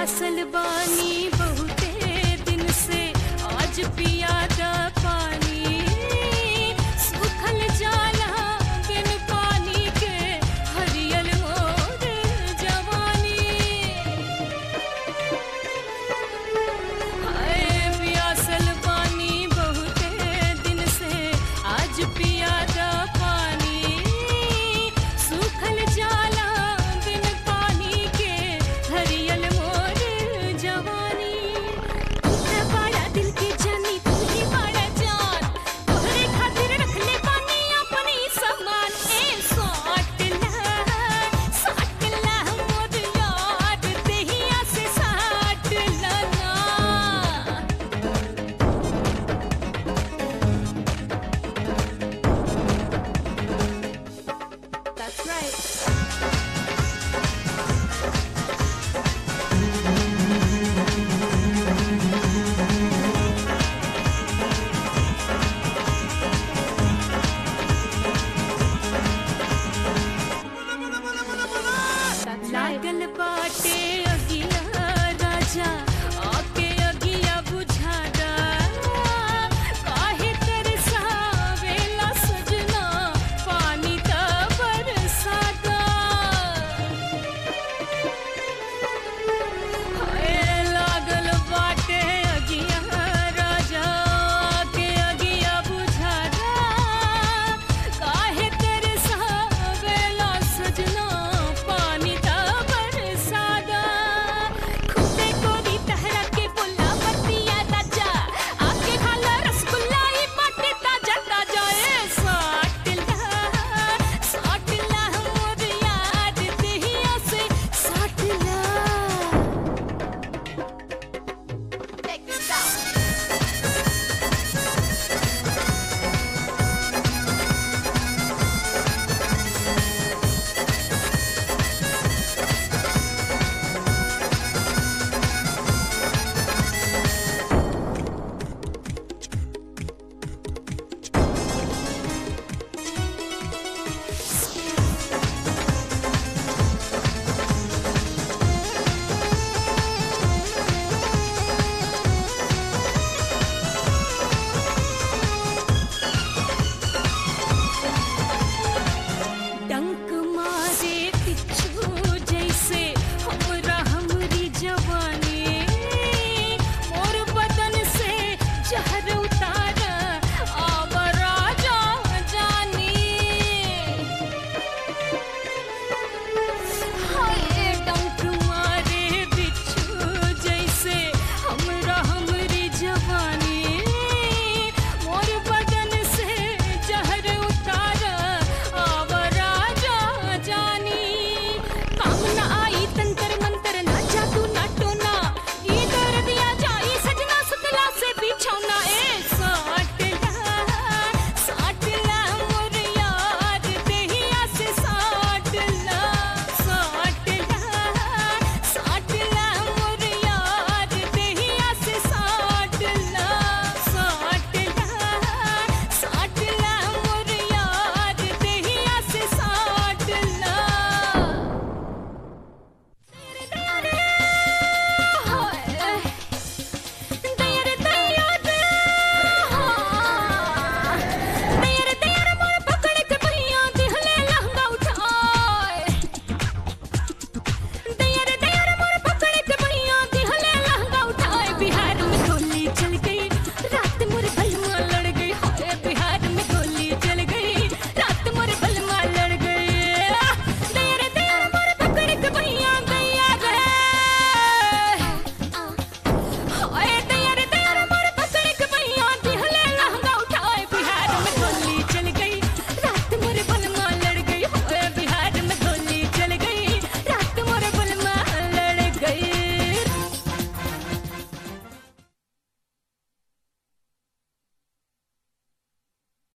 प्यासल बानी बहुते दिन से आज पियादा पानी सूखल जाला बिन पानी के हरियल मोर जवानी हाय प्यासल पानी बहुते दिन से आज पियादा पानी सूखल जाला बिन पानी के हरियल मोर जवानी तू बड़ा दिल के जानी तू ही बड़ा जान तोहरे खातिर रखले पानी अपनी सामान ए साट ला साट ला मोर याद देहिया से साट ला ना That's right. लागल बाटे अगिला राजा